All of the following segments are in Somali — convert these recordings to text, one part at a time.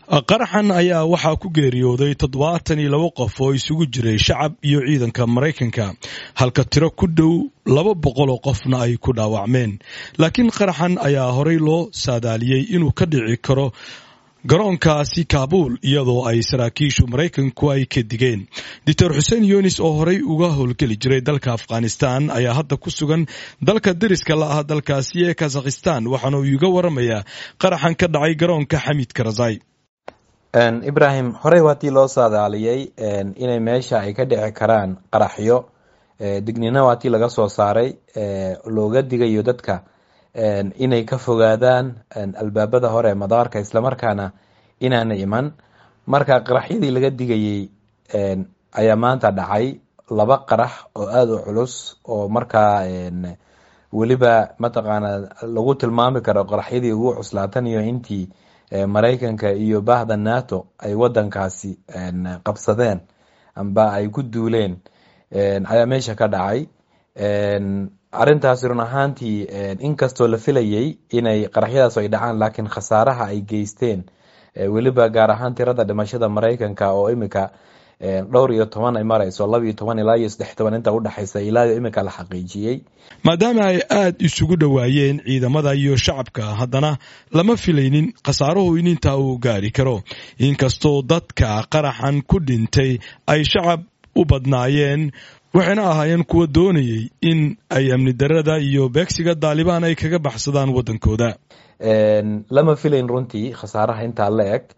qaraxan ayaa waxaa ku geeriyooday toddobaatan iyo labo qof oo isugu jiray shacab iyo ciidanka maraykanka halka tiro ku dhow laba boqol oo qofna ay ku dhaawacmeen laakiin qaraxan ayaa horey loo saadaaliyey inuu ka dhici karo garoonkaasi kaabuul iyadoo ay saraakiishu maraykanku ay ka digeen doctor xuseen yunis oo horey uga howlgeli jiray dalka afghanistan ayaa hadda ku sugan dalka deriska la ah dalkaasi ee kazakhistan waxaana uu iga waramayaa qaraxan ka dhacay garoonka xamiid karazai ibrahim horey waatii loo saadaaliyey inay meesha ay ka dhici karaan qaraxyo dignina waatii laga soo saaray looga digayo dadka inay ka fogaadaan albaabada hore madaarka islamarkaana inaana iman marka qaraxyadii laga digayey ayaa maanta dhacay laba qarax oo aada u culus oo markaa weliba mataqaana lagu tilmaami karo qaraxyadii ugu cuslaatan iyo intii maraykanka iyo bahda nato ay wadankaasi qabsadeen amba ay ku duuleen ayaa meesha ka dhacay arrintaasi run ahaantii inkastoo la filayey inay qaraxyadaas ay dhacaan laakiin khasaaraha ay geysteen weliba gaar ahaan tirada dhimashada maraykanka oo imika dhowr iyo toban ay marayso laba iyo toban ilaa iyo saddex toban inta udhexaysa ilaa imika la xaqiijiyey maadaama ay aada isugu dhowaayeen ciidamada iyo shacabka haddana lama filaynin khasaaruhu in intaa uu gaari karo inkastoo dadka qaraxan ku dhintay ay shacab u badnaayeen waxayna ahaayeen kuwa doonayey in ay amni darada iyo beegsiga daalibaan ay kaga baxsadaan waddankooda lama filayn runtii khasaaraha intaa la eg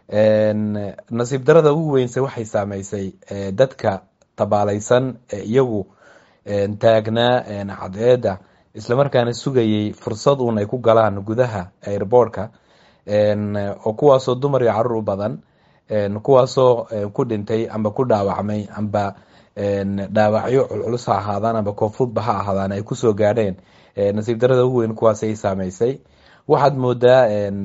nasiib darada ugu weynse waxay saameysay dadka tabaalaysan ee iyagu taagnaa cadceedda islamarkaana sugayey fursad uun ay ku galaan gudaha airboortka oo kuwaasoo dumar iyo carruur u badan kuwaasoo ku dhintay amba ku dhaawacmay amba dhaawacyo culculus ha ahaadaan amba koonfudba ha ahaadaan ay kusoo gaadheen nasiib darada ugu weyn kuwaasay saameysay waxaad moodaa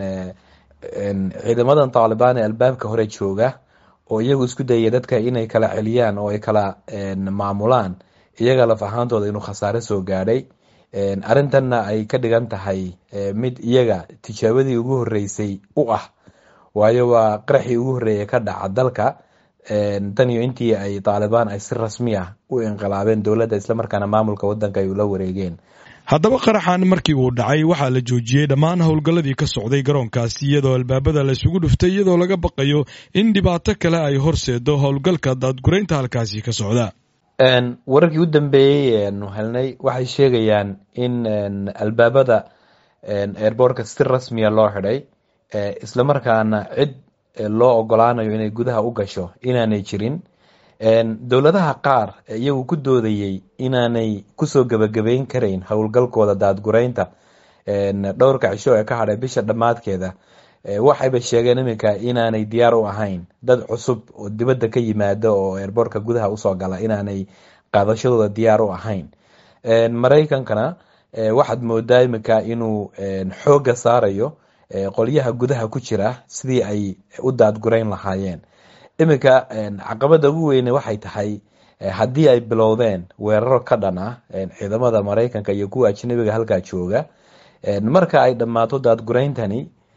ciidamadan taalibaan ee albaabka hore jooga oo iyagu isku dayaya dadka inay kala celiyaan oo ay kala maamulaan iyaga laf ahaantooda inuu khasaare soo gaadhay arrintanna ay ka dhigan tahay mid iyaga tijaabadii ugu horeysay u ah waayo waa qaraxii ugu horreeyay ka dhaca dalka tan iyo intii ay taalibaan ay si rasmi ah u inqilaabeen dowladda islamarkaana maamulka wadanka ay ula wareegeen haddaba qaraxan markii uu dhacay waxaa la joojiyey dhammaan howlgalladii ka socday garoonkaasi iyadoo albaabada la isugu dhuftay iyadoo laga baqayo in dhibaato kale ay horseedo howlgalka daadguraynta halkaasi ka socda wararkii u dambeeyey nu helnay waxay sheegayaan in albaabada airboortka si rasmiya loo xidhay islamarkaana cid loo ogolaanayo inay gudaha u gasho inaanay jirin dowladaha qaar iyagu ku doodayey inaanay kusoo gebagabeyn karayn howlgalkooda daadguraynta dhowrka cisho ee ka hadhay bisha dhammaadkeeda waxayba sheegeen iminka inaanay diyaar u ahayn dad cusub oo dibadda ka yimaada oo airboortka gudaha usoo gala inaanay qaadashadooda diyaar u ahayn maraykankana waxaad moodaa iminka inuu xooga saarayo qolyaha gudaha ku jira sidii ay u daadgurayn lahaayeen iminka caqabada ugu weyne waxay tahay haddii ay bilowdeen weeraro ka dhan ah ciidamada maraykanka iyo kuwa ajnabiga halkaa jooga marka ay dhammaato daadgurayntani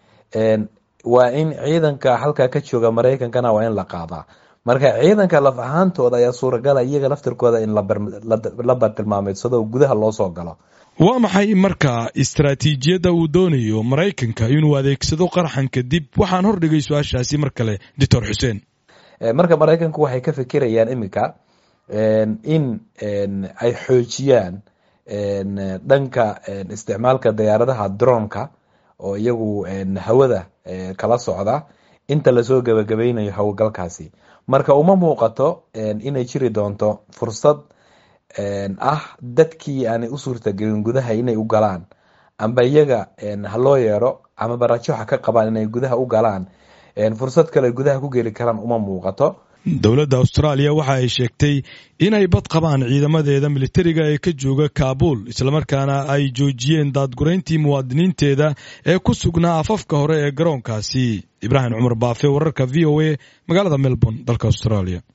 waa in ciidanka halkaa ka jooga maraykankana waa in la qaadaa marka ciidanka laf ahaantooda ayaa suuragala iyaga laftirkooda in la bartilmaameedsado gudaha loo soo galo waa maxay marka istaraatiijiyadda uu doonayo maraykanka inuu adeegsado qaraxan kadib waxaan hordhigay su-aashaasi mar kale doctor xuseen marka maraykanku waxay ka fikirayaan iminka in ay xoojiyaan dhanka isticmaalka diyaaradaha dronka oo iyagu hawada kala socda inta lasoo gebagabeynayo howlgalkaasi marka uma muuqato inay jiri doonto fursad ah dadkii aanay u suurtagelin gudaha inay u galaan amba iyaga ha loo yeero ama barajo ha ka qabaan inay gudaha u galaan fursad kale gudaha ku geli karaan uma muuqato dowladda austraaliya waxa ay sheegtay inay bad qabaan ciidamadeeda militariga ee ka jooga kaabuul islamarkaana ay joojiyeen daadgurayntii muwaadiniinteeda ee ku sugnaa afafka hore ee garoonkaasi ibraahim cumar baafe wararka v o a magaalada melbourne dalka australia